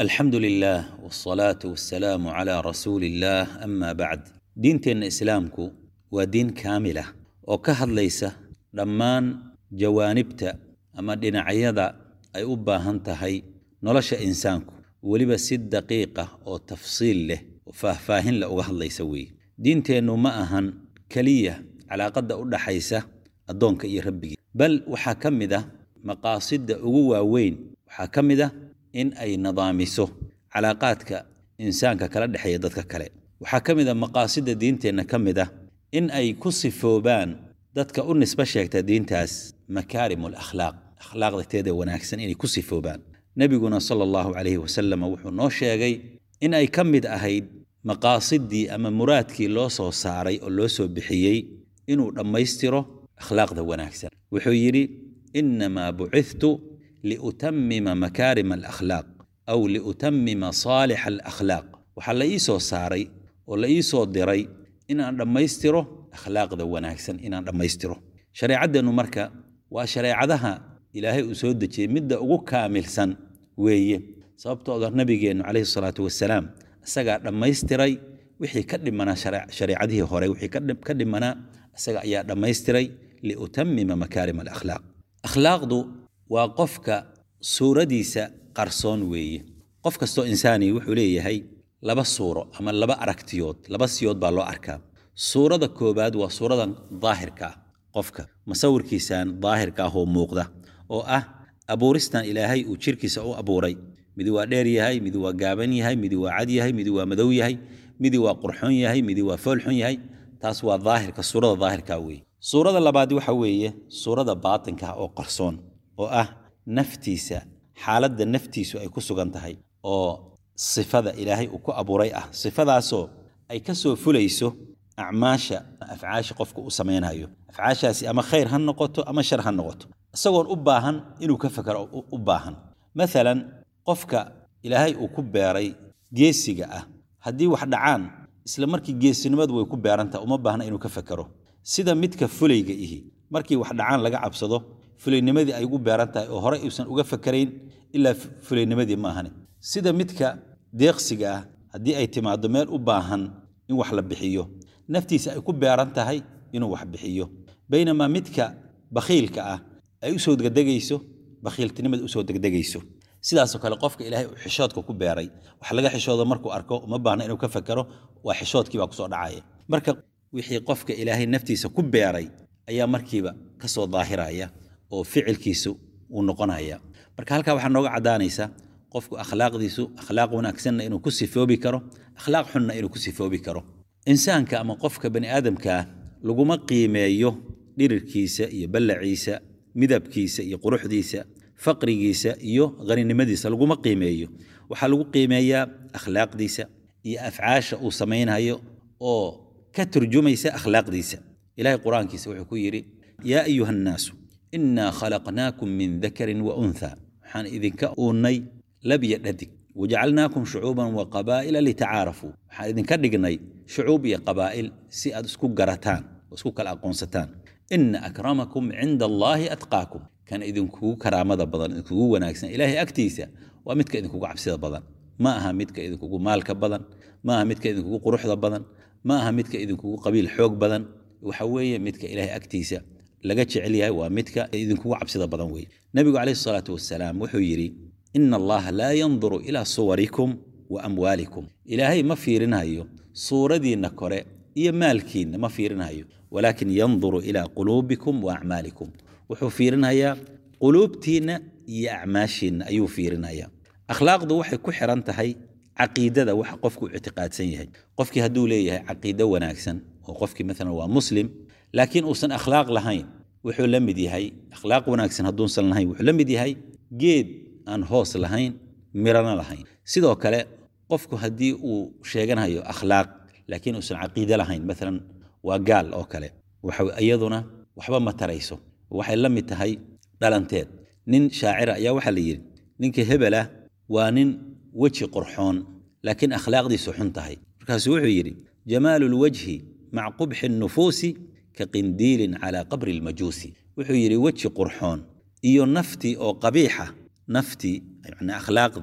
alxamdu lilah wsalaatu wasalaamu calaa rasuuli illaah ama bacd diinteenna islaamku waa diin kaamilah oo ka hadlaysa dhammaan jawaanibta ama dhinacyada ay u baahan tahay nolosha insaanku weliba si daqiiqa oo tafsiil leh oo faahfaahin leh uga hadlaysa weeye diinteennu ma ahan keliya calaaqadda u dhaxaysa addoonka iyo rabbigii bal waxaa ka mid ah maqaasidda ugu waaweyn waxaa ka mid ah in ay nidaamiso calaaqaadka insaanka kala dhexeeya dadka kale waxaa ka mid a maqaasidda diinteenna ka mid ah in ay ku sifoobaan dadka u nisbo sheegta diintaas makaarim alakhlaaq akhlaaqda teeda wanaagsan inay ku sifoobaan nebiguna sala allahu calayhi wasalam wuxuu noo sheegay in ay ka mid ahayd maqaasidii ama muraadkii loo soo saaray oo loo soo bixiyey inuu dhammaystiro akhlaaqda wanaagsan wuxuu yidhi innamaa bucithtu liutamima makaarima alakhlaaq aw liutamima saalixa alakhlaaq waxaa la ii soo saaray oo la ii soo diray inaan dhammaystiro akhlaaqda wanaagsan inaan dhammaystiro shareecaddeennu marka waa shareecadaha ilaahay uu soo dejiyey midda ugu kaamilsan weeye sababtooda nabigeennu calayhi salaatu wasalaam isagaa dhammaystiray wixii ka dhimanaa shareecadihii hore wixii ka dhimanaa isaga ayaa dhammaystiray liutamima makaarim alakhlaaq akhlaaqdu waa qofka suuradiisa qarsoon weeye qof kastoo insaani wuxuu leeyahay laba suuro ama laba aragtiyood laba siyood baa loo arkaa suurada koobaad waa suuradan daahirka ah qofka masawirkiisan daahirka ah oo muuqda oo ah abuuristan ilaahay uu jirkiisa u abuuray midi waa dheer yahay midi waa gaaban yahay midi waa cad yahay midi waa madow yahay midi waa qurxoon yahay midi waa foolxun yahay taas waa daahirka suurada daahirka weeye suurada labaad waxa weeye suurada baatinka oo qarsoon oo ah naftiisa xaaladda naftiisu ay ku sugan tahay oo sifada ilaahay uu ku abuuray ah sifadaasoo ay ka soo fulayso acmaasha afcaasha qofka u samaynayo afcaashaasi ama khayr ha noqoto ama shar ha noqoto isagoon u baahan inuu ka fakero u baahan maalan qofka ilaahay uu ku beeray geesiga ah haddii wax dhacaan isla markii geesinimadu way ku beerantaha uma baahna inuu ka fakero sida midka fulayga ihi markii wax dhacaan laga cabsado fulaynimadii ay ugu beeran tahay oo horey uusan uga fakarayn ilaa fulaynimadii ma ahani sida midka deeqsiga ah haddii ay timaado meel u baahan in wax la bixiyo naftiisa ay ku beeran tahay inuu wax bixiyo baynamaa midka bakhiilka ah ay usoo degdegayso bakhiiltinimada usoo degdegayso sidaasoo kale qofka ilaahay uu xishoodka ku beeray wax laga xishoodo markuu arko uma baahna inuu ka fakero waa xishoodkii baa kusoo dhacaya marka wixii qofka ilaahay naftiisa ku beeray ayaa markiiba ka soo daahiraya oo ficilkiisu uu noqonaya marka halkaa waxaa nooga caddaanaysa qofku akhlaaqdiisu akhlaaq wanaagsanna inuu ku sifoobi karo akhlaaq xunna inuu ku sifoobi karo insaanka ama qofka bani aadamkaa laguma qiimeeyo dhirirkiisa iyo ballaciisa midabkiisa iyo quruxdiisa faqrigiisa iyo haninimadiisa laguma qiimeeyo waxaa lagu qiimeeyaa akhlaaqdiisa iyo afcaasha uu samaynayo oo ka turjumaysa akhlaaqdiisa ilahay qur-aankiisa wuxuu ku yidhi yaa ayuha annaasu innaa khalaqnaakum min dakarin wa untha waxaan idinka uunnay labya dhadig wajacalnaakum shucuuban wa qabaa'ila litacaarafuu waxaan idinka dhignay shucuub iyo qabaa'il si aad isku garataan oo isku kala aqoonsataan ina akramakum cinda allaahi atqaakum kan idinkugu karaamada badan idinkugu wanaagsan ilaahay agtiisa waa midka idinkugu cabsida badan ma aha midka idinkugu maalka badan ma aha midka idinkugu quruxda badan ma aha midka idinkugu qabiil xoog badan waxa weeye midka ilaahay agtiisa laga jecel yahay waa midka idinkugu cabsida badan weeye nebigu calayhi salaatu wasalaam wuxuu yidhi ina allaha laa yanduru ilaa suwarikum wa amwaalikum ilaahay ma fiirinayo suuradiinna kore iyo maalkiinna ma fiirinayo walaakin yanduru ilaa quluubikum wa acmaalikum wuxuu fiirinayaa quluubtiinna iyo acmaashiinna ayuu fiirinayaa akhlaaqdu waxay ku xiran tahay caqiidada waxa qofku ictiqaadsan yahay qofkii hadduu leeyahay caqiido wanaagsan oo qofkii maalan waa muslim laakiin uusan akhlaaq lahayn wuxuu la mid yahay akhlaaq wanaagsan hadduusan lahayn wuxuu la mid yahay geed aan hoos lahayn mirana lahayn sidoo kale qofku haddii uu sheeganayo akhlaaq laakiin uusan caqiide lahayn maalan waa gaal oo kale waxa iyaduna waxba ma tarayso waxay la mid tahay dhalanteed nin shaacira ayaa waxaa la yidhi ninka hebel ah waa nin weji qorxoon laakiin akhlaaqdiisu xun tahay markaasuu wuxuu yidhi jamaalu lwajhi maca qubxi nufuusi ka qindiilin calaa qabri lmajuusi wuxuu yidhi weji qurxoon iyo naftii oo qabiixa naftii yani akhlaaqdii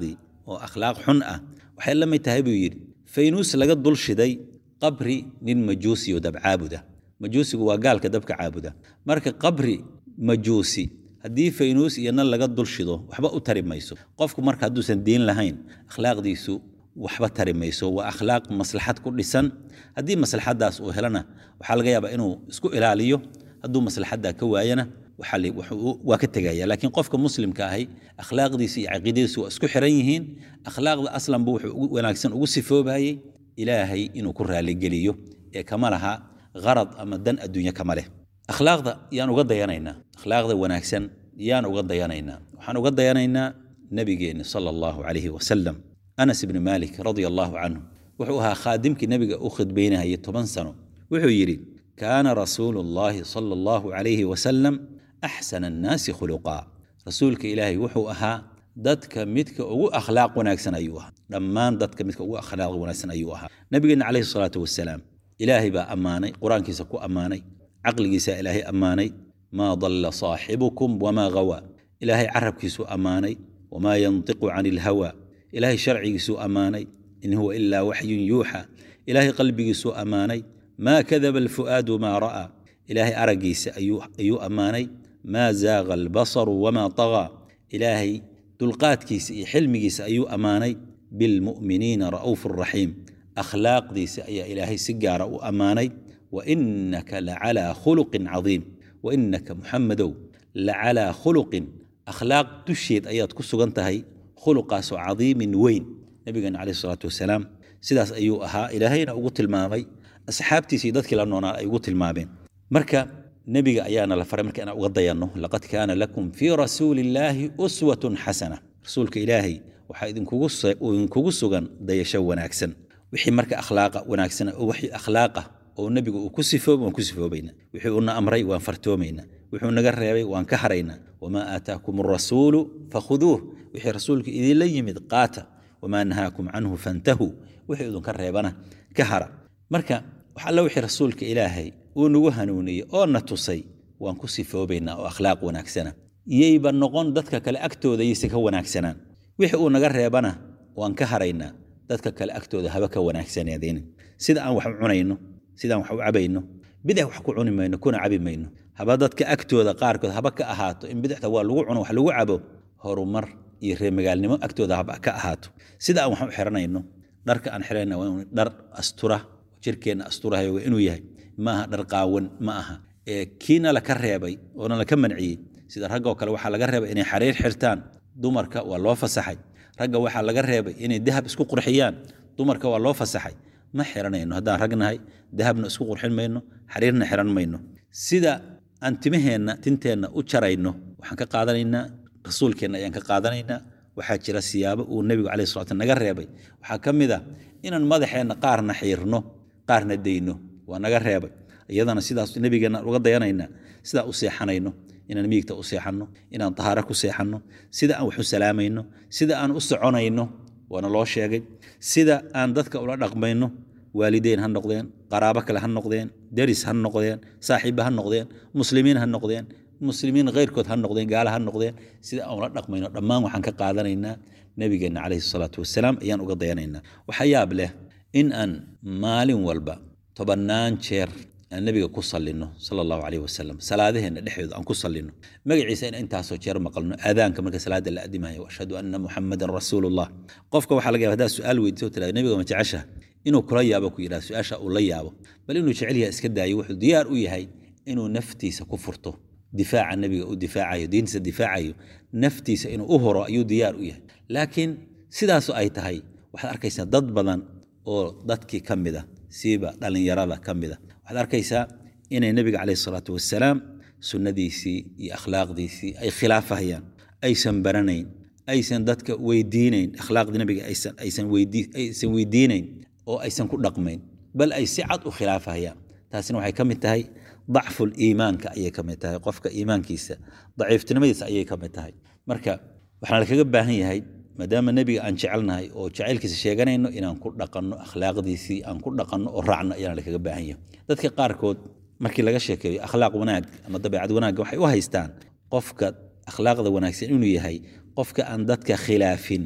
oo akhlaaq xun ah waxay la mid tahay buu yidhi faynuus laga dul shiday qabri nin majuusi oo dabcaabuda majuusigu waa gaalka dabka caabuda marka qabri majuusi haddii faynuus iyo nan laga dul shido waxba u tari mayso qofku marka hadduusan diin lahayn akhlaaqdiisu waxba tari mayso waa akhlaaq maslaxad ku dhisan haddii maslaxadaas uu helana waxaa laga yaabaa inuu isku ilaaliyo hadduu maslaxaddaa ka waayana waa ka tegaya laakiin qofka muslimka ahi akhlaaqdiisa iyo caqiidadiisu waa isku xiran yihiin akhlaaqda aslanba wuxuu wanaagsan ugu sifoobayey ilaahay inuu ku raaligeliyo ee kama laha qarad ama dan adduunye kama leh akhlaaqda yaan uga dayanaynaa akhlaaqda wanaagsan yaan uga dayanaynaa waxaan uga dayanaynaa nabigeenna sala allahu calayhi wasalam anas ibni maalik radia allahu canhu wuxuu ahaa khaadimkii nebiga u khidbaynayay toban sano wuxuu yidhi kaana rasuulu llahi sala allahu calayhi wasalam axsana annaasi khuluqaa rasuulka ilaahay wuxuu ahaa dadka midka ugu akhlaaq wanaagsan ayuu ahaa dhammaan dadka midka ugu akhlaaq wanaagsan ayuu ahaa nabigeenna calayhi salaatu wasalaam ilaahay baa ammaanay qur-aankiisa ku ammaanay caqligiisaa ilaahay ammaanay maa dalla saaxibukum wamaa gawaa ilaahay carabkiisuu ammaanay wamaa yantiqu cani ilhawa ilaahay sharcigiisuu ammaanay in huwa ilaa waxyun yuuxa ilaahay qalbigiisuu ammaanay maa kadaba alfu'aadu maa ra'aa ilaahay araggiisa ayuu ammaanay maa zaaqa albasaru wamaa tagaa ilaahay dulqaadkiisa iyo xilmigiisa ayuu ammaanay bilmu'miniina ra'uufu raxiim akhlaaqdiisa ayaa ilaahay si gaara u ammaanay wainaka lacalaa khuluqin cadiim wainaka muxamedow lacalaa khuluqin akhlaaq dusheed ayaad ku sugan tahay khuluqaasoo cadiimin weyn nabigeena caleyhi salaatu wasalaam sidaas ayuu ahaa ilaahayna ugu tilmaamay asxaabtiisii dadkii la noonaa ay ugu tilmaameen marka nebiga ayaana la faray marka inaan uga dayanno laqad kaana lakum fii rasuuli illaahi uswatun xasana rasuulka ilaahay waxaa idinkugu sugan dayasho wanaagsan wixii marka akhlaaqa wanaagsan oo wixii akhlaaqa oo nebigu uu ku sifoobay waan ku sifoobaynaa wixii uuna amray waan fartoomaynaa wuxuu naga reebay waan ka haraynaa wamaa aataakum arasuulu fakhuduuh wixii rasuulka idinla yimid qaata wamaa nahaakum canhu fantahuu wixii idinka reebana ka hara marka wax alla wixii rasuulka ilaahay uu nagu hanuuniyey oo na tusay waan ku sifoobaynaa oo akhlaaq wanaagsana iyayba noqon dadka kale agtooda yayse ka wanaagsanaan wixii uu naga reebana waan ka haraynaa dadka kale agtooda haba ka wanaagsaneedeen sida aan wax u cunayno sidaan wax u cabayno bidix wax ku cuni mayno kuna cabi mayno haba dadka agtooda qaarkood haba ka ahaato in bidixda waa lagu cuno wax lagu cabo horumar iyo reemagaalnimo agtooda haba ka ahaato sida aan wax u xiranayno dharka aan xirayna waa inuu dhar astura jirkeenna asturahayo waa inuu yahay ma aha dhar qaawan ma aha ee kiina laka reebay oona laka manciyey sida raggoo kale waxaa laga reebay inay xariir xirtaan dumarka waa loo fasaxay ragga waxaa laga reebay inay dahab isku qurxiyaan dumarka waa loo fasaxay ma xiranayno haddaan ragnahay dahabna isku qurxin mayno xariirna xiran mayno sida aan timaheenna tinteenna u jarayno waxaan ka qaadanaynaa rasuulkeenna ayaan ka qaadanaynaa waxaa jira siyaabo uu nebigu caleyhi salatu naga reebay waxaa ka mid a inaan madaxeenna qaarna xiirno qaarna dayno waa naga reebay iyadana sidaas nebigeenna uga dayanaynaa sidaa u seexanayno inaan miigta u seexanno inaan tahaaro ku seexanno sida aan wax u salaamayno sida aan u soconayno waana loo sheegay sida aan dadka ula dhaqmayno waalideyn ha noqdeen qaraabo kale ha noqdeen deris ha noqdeen saaxiiba ha noqdeen muslimiin ha noqdeen muslimiin keyrkood ha noqdeen gaala ha noqdeen sida aan ula dhaqmayno dhammaan waxaan ka qaadanaynaa nebigeenna caleyhi salaatu wasalaam ayaan uga dayanaynaa waxaa yaab leh in aan maalin walba tobannaan jeer aan nebiga ku sallinno sala allahu caleyhi wasalam salaadaheenna dhexdooda aan ku sallinno magaciisa in intaasoo jeer maqalno aadaanka marka salaada la adimayo ashhadu anna muxamadan rasuulullah qofka waxaa laga yaba hadaad su-aal weydiiso tirada nebiga ma jeceshaha inuu kula yaabo ku yidhaha su-aasha uu la yaabo bal inuu jecel yahay iska daayo wuxuu diyaar u yahay inuu naftiisa ku furto difaaca nebiga u difaacayo diintiisa difaacayo naftiisa inuu u horo ayuu diyaar u yahay laakiin sidaasoo ay tahay waxaad arkaysaa dad badan oo dadkii ka mid a siiba dhallinyarada ka mid a waxaad arkaysaa inay nebiga caleyhi salaatu wasalaam sunnadiisii iyo akhlaaqdiisii ay khilaafahayaan aysan baranayn aysan dadka weydiinayn akhlaaqdii nebiga aysan weydiinayn oo aysan ku dhaqmayn bal ay si cad u khilaafahayaan taasina waxay ka mid tahay dacful iimaanka ayay ka mid tahay qofka iimaankiisa daciiftinimadiisa ayay ka mid tahay marka waxaana lakaga baahan yahay maadaama nebiga aan jecelnahay oo jacaylkiisa sheeganayno inaan ku dhaqanno akhlaaqdiisii aan ku dhaqanno oo raacno ayaana lakaga baahan yahay dadka qaarkood markii laga sheekeeyo akhlaaq wanaag ama dabeecad wanaagga waxay u haystaan qofka akhlaaqda wanaagsan inuu yahay qofka aan dadka khilaafin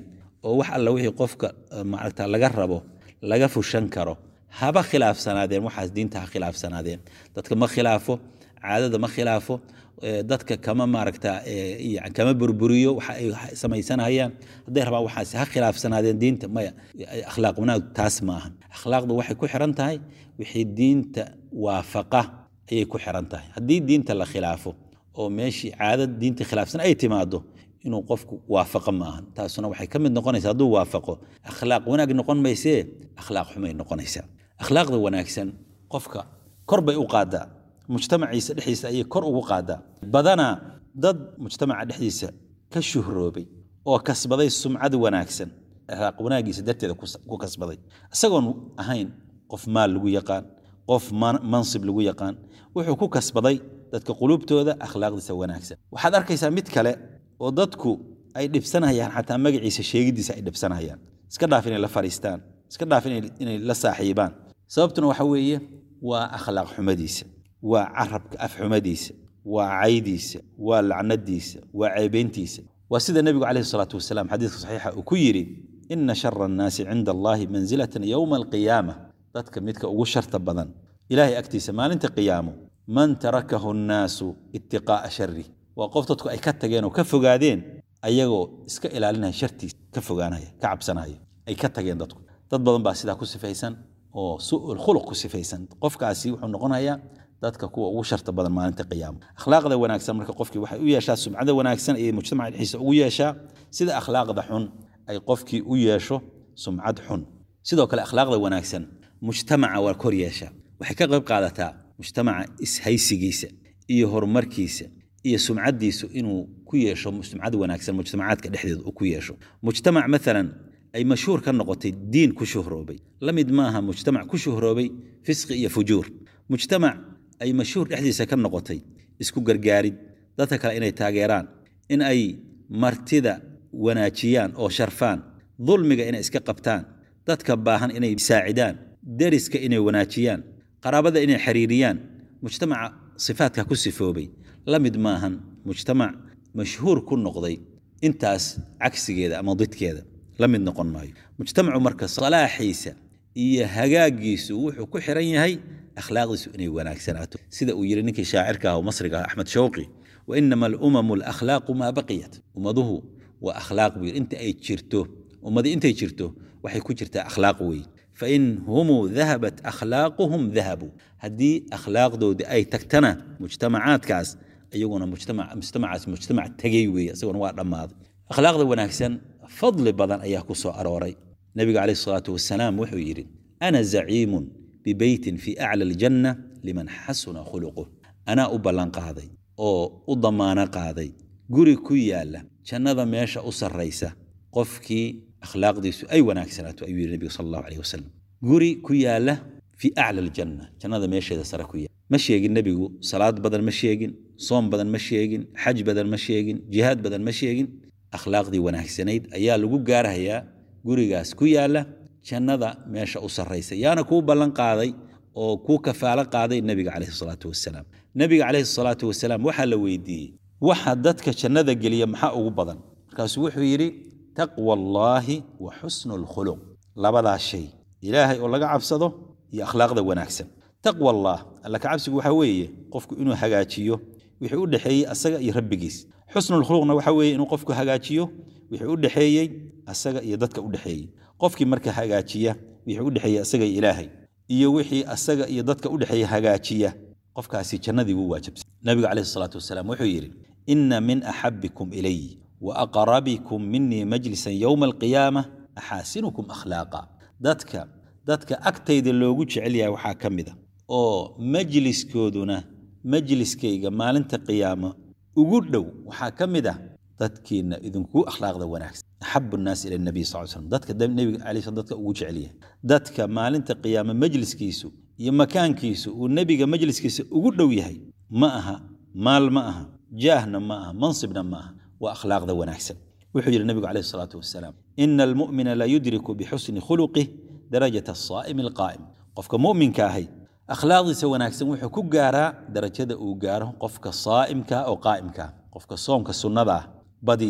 oo wax alla wixii qofka maaragta laga rabo laga fushan karo haba khilaafsanaadeen waxaas diinta ha khilaafsanaadeen dadka ma khilaafo caadada ma khilaafo dadka kama maaragta kama burburiyo waxa ay samaysanayaan hadday rabaan waxaas ha khilaafsanaadeen diinta maya akhlaaq wanaag taas ma ahan akhlaaqdu waxay ku xiran tahay wixii diinta waafaqa ayay ku xiran tahay haddii diinta la khilaafo oo meeshii caadad diinta khilaafsan ay timaado inuu qofku waafaqo ma ahan taasuna waxay ka mid noqonaysaa hadduu waafaqo akhlaaq wanaag noqon maysee akhlaaq xumay noqonaysaa akhlaaqda wanaagsan qofka kor bay u qaadaa mujtamaciisa dhexdiisa ayay kor ugu qaadaa badanaa dad mujtamaca dhexdiisa ka shuhroobay oo kasbaday sumcad wanaagsan akhlaaq wanaagiisa darteeda ku kasbaday isagoon ahayn qof maal lagu yaqaan qof mansib lagu yaqaan wuxuu ku kasbaday dadka quluubtooda akhlaaqdiisa wanaagsan waxaad arkaysaa mid kale oo dadku ay dhibsanayaan xataa magaciisa sheegidiisa ay dhibsanayaan iska dhaaf inay la fadhiistaan iska dhaaf inay la saaxiibaan sababtuna waxa weeye waa akhlaaq xumadiisa waa carabka afxumadiisa waa caydiisa waa lacnadiisa waa ceebeyntiisa waa sida nebigu calayhi salaatu wasalaam xadiiska saxiixa uu ku yidhi ina shara annaasi cinda allahi mansilatan yowma alqiyaama dadka midka ugu sharta badan ilahay agtiisa maalinta qiyaamo man tarakahu annaasu itiqaa'a shari waa qof dadku ay ka tageen oo ka fogaadeen ayagoo iska ilaalinaya shartiisa ka fogaanaya ka cabsanaya ay ka tageen dadku dad badan baa sidaa ku sifaysan oo su'ul khuluq ku sifaysan qofkaasi wuxuu noqonayaa dadka kuwa ugu sharta badan maalinta qiyaama akhlaaqda wanaagsan marka qofkii waxay u yeeshaa sumcada wanaagsan ayay mujtamaca dhexdiisa ugu yeeshaa sida akhlaaqda xun ay qofkii u yeesho sumcad xun sidoo kale akhlaaqda wanaagsan mujtamaca waa kor yeeshaa waxay ka qayb qaadataa mujtamaca ishaysigiisa iyo horumarkiisa iyo sumcadiisu inuu ku yeesho sumcad wanaagsan mujtamacaadka dhexdeeda uu ku yeesho mujtamac maalan ay mashhuur ka noqotay diin ku shuhroobay la mid maaha mujtamac ku shuhroobay fisqi iyo fujuur mujtamac ay mashhuur dhexdiisa ka noqotay isku gargaarid dadka kale inay taageeraan in ay martida wanaajiyaan oo sharfaan dulmiga inay iska qabtaan dadka baahan inay saacidaan deriska inay wanaajiyaan qaraabada inay xiriiriyaan mujtamaca sifaadka ku sifoobay la mid maahan mujtamac mashhuur ku noqday intaas cagsigeeda ama didkeeda la mid noqon maayo mujtamacu marka salaaxiisa iyo hagaagiisu wuxuu ku xiran yahay akhlaaqdiisu inay wanaagsanaato sida uu yidhi ninkii shaacirka ah oo masriga ah axmed shawqi wainama alumamu alakhlaaqu maa baqiyat ummaduhu waa akhlaaq buu yidhi inta ay jirto ummadi intay jirto waxay ku jirtaa akhlaaq weeye fain humuu dahabat akhlaaquhum dahabuu haddii akhlaaqdoodii ay tagtana mujtamacaadkaas iyaguna mujtamacaas mujtamac tegey weeye isaguna waa dhammaaday akhlaaqda wanaagsan fadli badan ayaa ku soo arooray nebiga calayhi salaatu wasalaam wuxuu yidhi ana zaciimun bibeytin fii acla aljanna liman xasuna khuluquh anaa u ballanqaaday oo u damaano qaaday guri ku yaalla jannada meesha u sarraysa qofkii akhlaaqdiisu ay wanaagsanaato ayuu yidhi nebiga sal allahu aleyh wasalam guri ku yaalla fii acla aljanna jannada meesheeda sare ku yaalla ma sheegin nebigu salaad badan ma sheegin soom badan ma sheegin xaj badan ma sheegin jihaad badan ma sheegin akhlaaqdii wanaagsanayd ayaa lagu gaarahayaa gurigaas ku yaalla jannada meesha u sarraysa yaana kuu ballan qaaday oo kuu kafaalo qaaday nebiga calayhi salaatu wasalaam nebiga calayhi salaatu wasalaam waxaa la weydiiyey waxa dadka jannada geliya maxaa ugu badan markaasuu wuxuu yidhi taqwa allaahi wa xusnu alkhuluq labadaas shay ilaahay oo laga cabsado iyo akhlaaqda wanaagsan taqwa allah alla ka cabsigu waxaa weeye qofku inuu hagaajiyo wixii u dhexeeyey asaga iyo rabbigiis xusnulkhuluqna waxaa weeye inuu qofku hagaajiyo wixii u dhexeeyey asaga iyo dadka u dhexeeyey qofkii marka hagaajiya wixii u dhexeeyey asaga iyo ilaahay iyo wixii asaga iyo dadka u dhexeeya hagaajiya qofkaasi jannadii wuu waajibsay nabiga calayhi salaatu wasalaam wuxuu yidhi inna min axabikum ilay wa aqrabikum minii majlisan yowma alqiyaama axaasinukum akhlaaqa dadka dadka agtayda loogu jecel yahay waxaa ka mid a oo majliskooduna majliskayga maalinta qiyaama ugu dhow waxaa ka mid ah dadkiina idinku akhlaaqda wanaagsan axabu nnaas ila nabiy sal slam dadka nebiga alay slam dadka ugu jecel yahay dadka maalinta qiyaama majliskiisu iyo makaankiisu uu nebiga majliskiisa ugu dhow yahay ma aha maal ma aha jaahna ma aha mansibna ma aha waa akhlaaqda wanaagsan wuxuu yidhi nebigu calayhi salaatu wasalaam ina almu'mina la yudriku bixusni khuluqih darajata asaa'imi alqaa'im qofka mu'minka ahay akhlaaqdiisa wanaagsan wuxuu ku gaaraa darajada uu gaaro qofka saa'imka oo qaa'imka qofka soomka sunnada ah badiya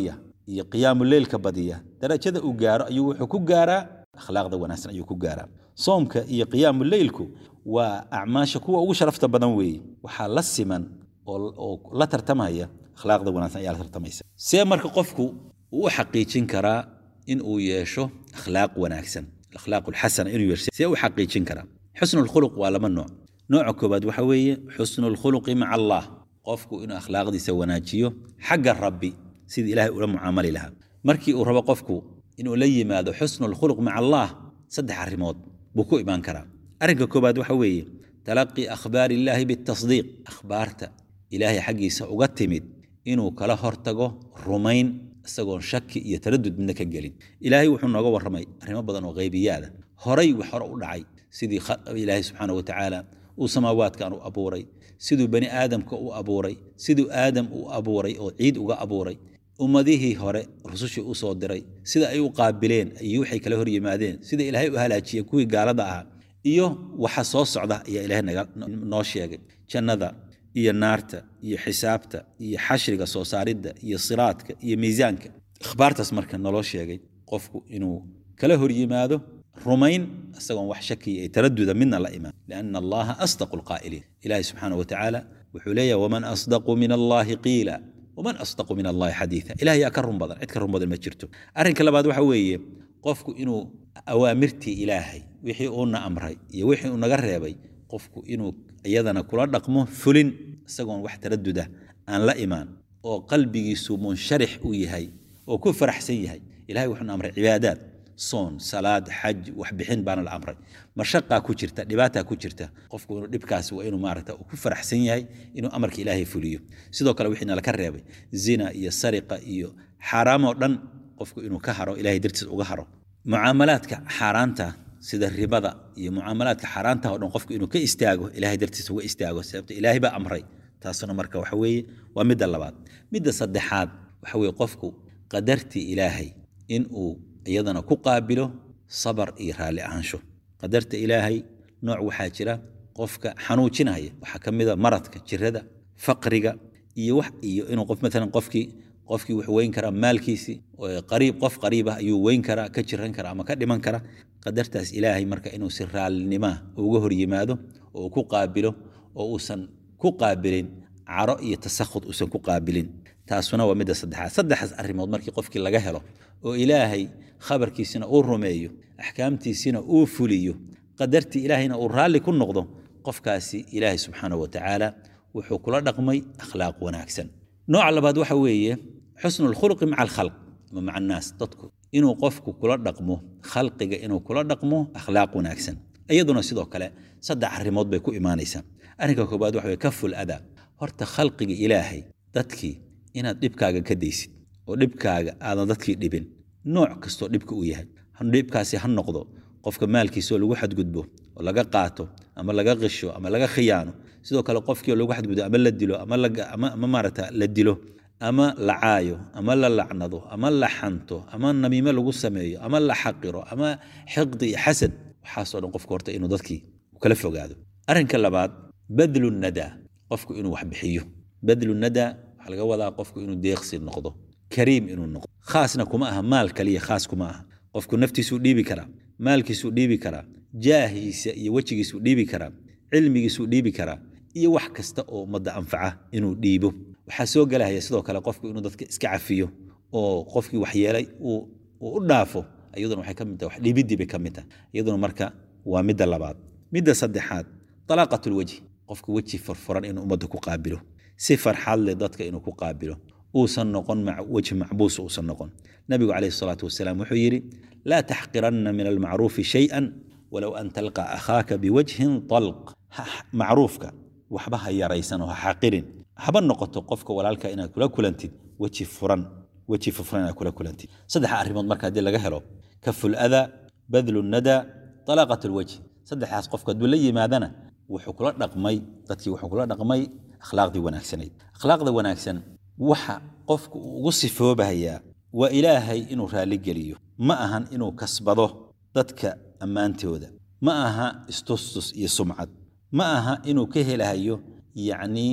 iyo qiyaamu leylka badiya darajada uu gaaro ayuu wuxuu ku gaaraa akhlaaqda wanaagsan ayuu ku gaaraa soomka iyo qiyaamu leylku waa acmaasha kuwa ugu sharafta badan weeye waxaa la siman oo la tartamaya akhlaaqda wanaagsan ayaa la tartamaysa see marka qofku uu u xaqiijin karaa in uu yeesho akhlaaq wanaagsan akhlaaq alxasana inuu yeesho see u xaqiijin karaa xusnu lkhuluq waa laba nooc nooca koobaad waxa weeye xusnu lkhuluqi maca allah qofku inuu akhlaaqdiisa wanaajiyo xagga rabbi sidii ilaahay ula mucaamali lahaa markii uu rabo qofku inuu la yimaado xusnu lkhuluq maca allah saddex arrimood buu ku imaan karaa arrinka koobaad waxa weeye talaqi akhbaari illaahi bitasdiiq akhbaarta ilaahay xaggiisa uga timid inuu kala hortago rumayn isagoon shaki iyo taradud midna ka gelin ilaahay wuxuu nooga warramay arrimo badan oo qaybiyaada horay wax hore u dhacay sidii ilaahay subxaana wa tacaala uu samaawaadkan u abuuray siduu bani aadamka u abuuray siduu aadam u abuuray oo ciid uga abuuray ummadihii hore rusushii u soo diray sida ay u qaabileen iyo waxay kala hor yimaadeen sida ilaahay u halaajiyey kuwii gaalada ahaa iyo waxa soo socda ayaa ilaahay noo sheegay jannada iyo naarta iyo xisaabta iyo xashriga soo saaridda iyo siraadka iyo miisaanka akhbaartaas marka naloo sheegay qofku inuu kala hor yimaado rumayn isagoon wax shakiya ee taraduda midna la imaan lianna allaha asdaqu lqaa'iliin ilaahi subxaana wa tacaala wuxuu leeyahay waman asdaqu min allahi qiila waman asdaqu min allahi xadiida ilaah yaa ka run badan cid ka run badan ma jirto arrinka labaad waxa weeye qofku inuu awaamirtii ilaahay wixii uuna amray iyo wixii uu naga reebay qofku inuu iyadana kula dhaqmo fulin isagoon wax taraduda aan la imaan oo qalbigiisu munsharix u yahay oo ku faraxsan yahay ilahay wuxuuna amray cibaadaad soon salaad xaj waxbixin baana la amray mashaqaa ku jirta dhibaataa ku jirta qofku inuu dhibkaasi waa inuu maarata ku faraxsan yahay inuu amarka ilaahay fuliyo sidoo kale wixii nalaka reebay zina iyo sariqa iyo xaaraamoo dhan qofku inuu ka haro ilahay dartiis uga haro mucaamalaadka xaaraanta sida ribada iyo mucaamalaadka xaaraanta oo dhan qofku inuu ka istaago ilahay dartiis uga istaago sababta ilaahay baa amray taasuna marka waxa weeye waa midda labaad midda saddexaad waxa weeye qofku qadartii ilaahay in uu iyadana ku qaabilo sabar iyo raalli ahaansho qadarta ilaahay nooc waxaa jira qofka xanuujinaya waxaa ka mid a maradka jirada faqriga iyo wax iyo inuu qof maalan qofkii qofkii wuxuu weyn karaa maalkiisii qariib qof qariib ah ayuu weyn karaa ka jiran karaa ama ka dhiman kara qadartaas ilaahay marka inuu si raallinima uga hor yimaado oo ku qaabilo oo uusan ku qaabilin caro iyo tasakhud uusan ku qaabilin taasuna waa midda saddexaad saddexdaas arrimood markii qofkii laga helo oo ilaahay khabarkiisina uu rumeeyo axkaamtiisina uu fuliyo qadartii ilaahayna uu raalli ku noqdo qofkaasi ilaahay subxaanahu wa tacaala wuxuu kula dhaqmay akhlaaq wanaagsan nooca labaad waxa weeye xusnu lkhulqi maca alkhalq ama maca annaas dadku inuu qofku kula dhaqmo khalqiga inuu kula dhaqmo akhlaaq wanaagsan iyaduna sidoo kale saddex arrimood bay ku imaanaysaa arrinka koobaad waxa weye kaful adaa horta khalqiga ilaahay dadkii inaad dhibkaaga ka daysid oo dhibkaaga aadan dadkii dhibin nooc kastoo dhibka uu yahay dhibkaasi ha noqdo qofka maalkiisaoo lagu xadgudbo oo laga qaato ama laga qisho ama laga khiyaano sidoo kale qofkii oo lagu xadgudbo ama la dilo ama maarata la dilo ama la caayo ama la lacnado ama la xanto ama namiime lagu sameeyo ama la xaqiro ama xiqdi iyo xasad waxaasoo dhan qofka horta inuu dadkii kala fogaado arrinka labaad badlu nadaa qofku inuu wax bixiyo badlu nadaa waxaa laga wadaa qofku inuu deeqsi noqdo kariim inuu noqdo khaasna kuma aha maal kaliya khaas kuma aha qofku naftiisuu dhiibi karaa maalkiisuu dhiibi karaa jaahiisa iyo wejigiisuu dhiibi karaa cilmigiisuu dhiibi karaa iyo wax kasta oo ummadda anfaca inuu dhiibo waxaa soo gelahaya sidoo kale qofku inuu dadka iska cafiyo oo qofkii waxyeelay uu u dhaafo iyaduna waxay ka mid tahay wax dhiibiddii bay ka mid tahay iyaduna marka waa midda labaad midda saddexaad talaaqat lwejhi qofku weji furfuran inuu ummadda ku qaabilo si farxad leh dadka inuu ku qaabilo uusan noqon wejhi macbuus uusan noqon nabigu calayhi salaatu wasalaam wuxuu yidhi laa taxqiranna min almacruufi shay-an walow an talqa akhaaka biwajhin talq macruufka waxba ha yaraysan oo ha xaqirin haba noqoto qofka walaalka inaad kula kulantid weji furan weji furfuran inaad kula kulantid saddexa arrimood marka haddii laga helo kaful adaa badlu nadaa talaaqat lwajh saddexdaas qofka hadduu la yimaadana wuxuu kula dhaqmay dadkii wuxuu kula dhaqmay akhlaaqdii wanaagsanayd akhlaaqda wanaagsan waxa qofku uu ugu sifoobahayaa waa ilaahay inuu raalli geliyo ma ahan inuu kasbado dadka ammaantooda ma aha istustus iyo sumcad ma aha inuu ka helahayo yacnii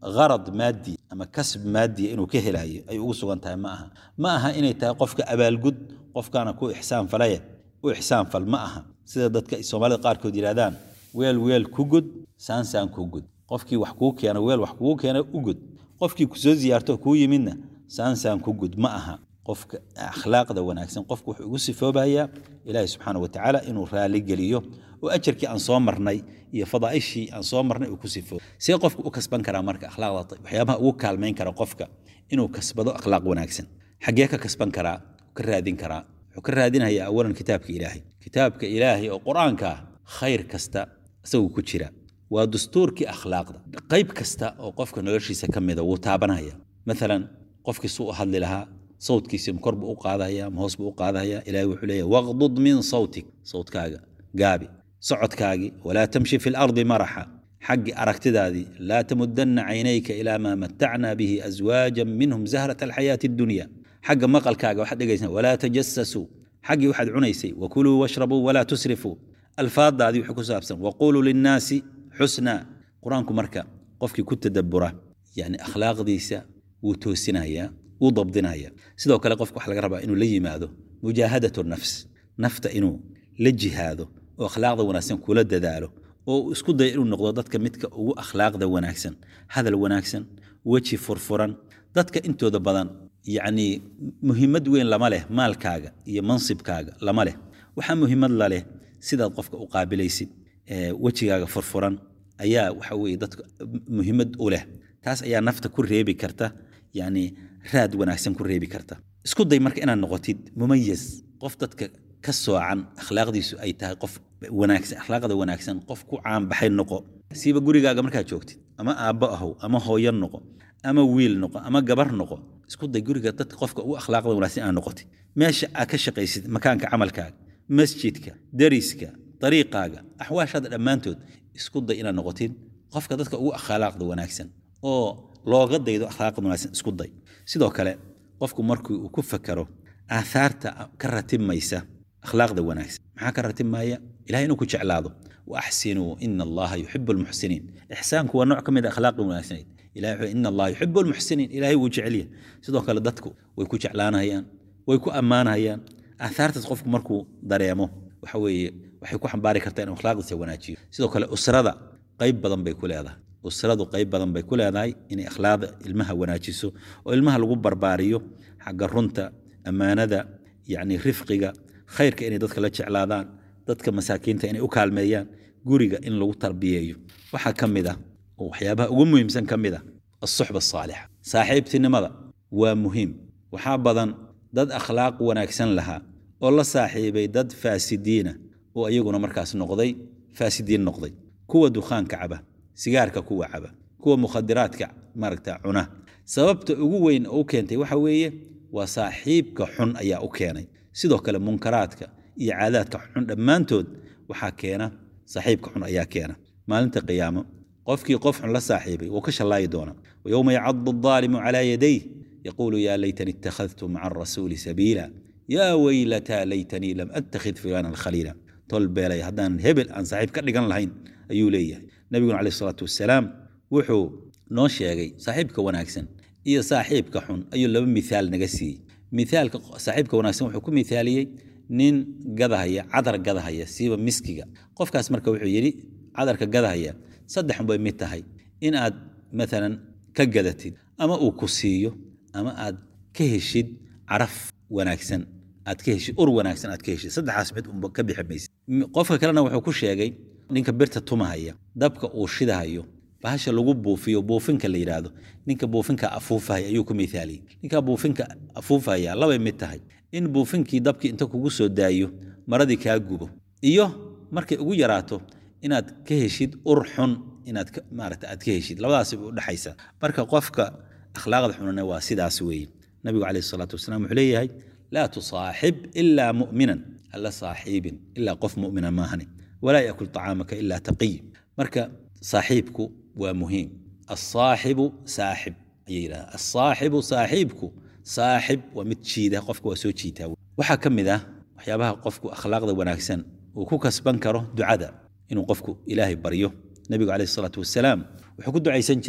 gharad maadi ama kasb maadiya inuu ka helayo ay ugu sugan tahay ma aha ma aha inay tahay qofka abaalgud qofkaana ku ixsaan falaya u ixsaan fal ma aha sida dadka soomaalida qaarkood yidhahdaan weel weel ku gud saansaan ku gud qofkii wax kuu keena weel wax kugu keena u gud qofkii kusoo ziyaarto kuu yimidna saansaan ku gud ma aha qofka akhlaaqda wanaagsan qofku wuxuu ugu sifoobayaa ilaahi subxaana wa tacaala inuu raali geliyo oo ajarkii aan soo marnay iyo fadaa'ishii aan soo marnay uu ku sifoobo see qofka u kasban karaa marka akhlaaqda waxyaabaha ugu kaalmayn kara qofka inuu kasbado akhlaaq wanaagsan xaggee ka kasban karaa ka raadin karaa wuxuu ka raadinayaa awalan kitaabka ilaahay kitaabka ilaahay oo qur-aanka ah khayr kasta isaguu ku jira waa dastuurkii akhlaaqda qayb kasta oo qofka noloshiisa ka mida wuu taabanaya maalan qofkii suu u hadli lahaa sawtkiisi kor buu u qaadaya ma hoos buu u qaadaya ilahay wuxuu leeyahy waqdud min sawtik sawtkaaga gaabi socodkaagii walaa tamshi fi lardi maraxa xaggii aragtidaadii laa tamudanna caynayka ilaa maa matacna bihi aswaajan minhum zahrat alxayaati addunya xagga maqalkaaga waxaad dhegaysaa walaa tajasasuu xaggii waxaad cunaysay wakuluu washrabuu walaa tusrifuu alfaadaadii wuxuu ku saabsan waquluu linnaasi xusnaa qur-aanku marka qofkii ku tadabura yani akhlaaqdiisa wuu toosinayaa wuu dabdinaya sidoo kale qofka waxa laga rabaa inuu la yimaado mujaahadatu nafs nafta inuu la jihaado oo akhlaaqda wanaagsan kula dadaalo oo uu isku dayo inuu noqdo dadka midka ugu akhlaaqda wanaagsan hadal wanaagsan weji furfuran dadka intooda badan yacni muhiimad weyn lama leh maalkaaga iyo mansibkaaga lama leh waxaa muhiimad la leh sidaad qofka u qaabilaysid wejigaaga furfuran ayaa waxa weye dadka muhiimad u leh taas ayaa nafta ku reebi karta yani raad wanaagsan ku reebi karta isku day marka inaad noqotid mumayaz qof dadka ka soocan akhlaaqdiisu ay tahay qof wanaagsan akhlaaqda wanaagsan qof ku caanbaxay noqo siiba gurigaaga markaad joogtid ama aabbo ahow ama hooyo noqo ama wiil noqo ama gabar noqo isku day guriga dadka qofka ugu akhlaaqda wanaagsan inaad noqotid meesha aad ka shaqaysid makaanka camalkaaga masjidka dariska dariiqaaga axwaashaada dhammaantood isku day inaad noqotid qofka dadka ugu akhlaaqda wanaagsan oo looga daydo akhlaaqda wanaagsan isku day sidoo kale qofku markii uu ku fakaro aahaarta ka ratibmaysa akhlaaqda wanaagsan maxaa ka ratibmaya ilahay inuu ku jeclaado wa axsinuu ina allaha yuxibu almuxsiniin ixsaanku waa nooc ka mid a akhlaaqda wanaagsanayd ilahay wuxuu ina allaha yuxibu almuxsiniin ilahay wuu jecelya sidoo kale dadku way ku jeclaanayaan way ku ammaanayaan aahaartaas qofku markuu dareemo waxa weeye waxay ku xambaari kartaa inuu akhlaaqdiisa wanaajiyo sidoo kale usrada qayb badan bay ku leedahay usradu qayb badan bay ku leedahay inay akhlaaqda ilmaha wanaajiso oo ilmaha lagu barbaariyo xagga runta ammaanada yacni rifqiga khayrka inay dadka la jeclaadaan dadka masaakiinta inay u kaalmeeyaan guriga in lagu tarbiyeeyo waxaa ka mid ah oo waxyaabaha ugu muhiimsan ka mid ah asuxba asaalixa saaxiibtinimada waa muhiim waxaa badan dad akhlaaq wanaagsan lahaa oo la saaxiibay dad faasidiina oo iyaguna markaas noqday faasidiin noqday kuwa dukhaanka caba sigaarka kuwa caba kuwa mukhadiraadka maaragta cuna sababta ugu weyn oo u keentay waxa weeye waa saaxiibka xun ayaa u keenay sidoo kale munkaraadka iyo caadaadka xun dhammaantood waxaa keena saaxiibka xun ayaa keena maalinta qiyaamo qofkii qof xun la saaxiibay wuu ka shallaayi doonaa wayowma yacadu adaalimu calaa yadayh yaquulu yaa laytani ittakhadtu maca arasuuli sabiila yaa weylataa laytanii lam attakhid fulaanan khaliila tol beelay haddaan hebel aan saaxiib ka dhigan lahayn ayuu leeyahay nabiguna caleyh salaatu wasalaam wuxuu noo sheegay saaxiibka wanaagsan iyo saaxiibka xun ayuu laba mithaal naga siiyey mithaalka saaxiibka wanaagsan wuxuu ku mithaaliyey nin gadahaya cadar gadahaya siiba miskiga qofkaas marka wuxuu yidhi cadarka gadahaya saddex bay mid tahay in aad maalan ka gadatid ama uu ku siiyo ama aad ka heshid caraf wanaagsan aad ka heshid ur wanaagsan aad ka heshid saddexaas mid unba ka bixi maysid qofka kalena wuxuu ku sheegay ninka birta tumahaya dabka uu shidahayo bahasha lagu buufiyo buufinka la yidhaahdo ninka buufinka afuufahaya ayuu ku mithaaliyey ninka buufinka afuufahaya labay mid tahay in buufinkii dabkii inta kugu soo daayo maradii kaa gubo iyo markay ugu yaraato inaad ka heshid ur xun inaad maarata aad ka heshid labadaasi bay udhexaysaa marka qofka akhlaaqda xunana waa sidaas weeye nabigu caleyhi salaatu wasalaam wuxuu leeyahay laa tusaaxib ilaa mu'minan alla saaxiibin ilaa qof mu'mina maahani walaa yakul طacaamaka ilaa taqiy marka saaxiibku waa muhiim asaaxibu saaxib ayay yidhahdaan asaaxibu saaxiibku saaxib waa mid jiida qofka waa soo jiitaa waxaa ka mid ah waxyaabaha qofku akhlaaqda wanaagsan uu ku kasban karo ducada inuu qofku ilaahay baryo nebigu caleyhi salaatu wasalaam wuxuu ku ducaysan jiray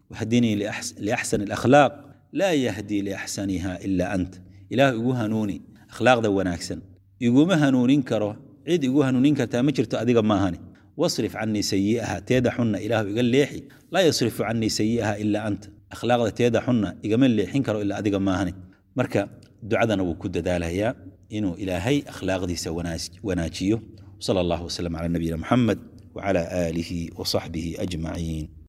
wahdinii liaxsani alakhlaaq laa yahdii liaxsaniha ilaa ant ilaah igu hanuuni akhlaaqda wanaagsan iguma hanuunin karo cid igu hanuunin kartaa ma jirto adiga maahani wasrif canii sayi'aha teeda xunna ilaahu iga leexi laa yasrifu canii sayi'aha ilaa anta akhlaaqda teeda xunna igama leexin karo ilaa adiga maahani marka ducadana wuu ku dadaalayaa inuu ilaahay akhlaaqdiisa wanaajiyo sala allahu wasalam cala nabiyina muxamed wacala aalihi wasaxbihi ajmaciin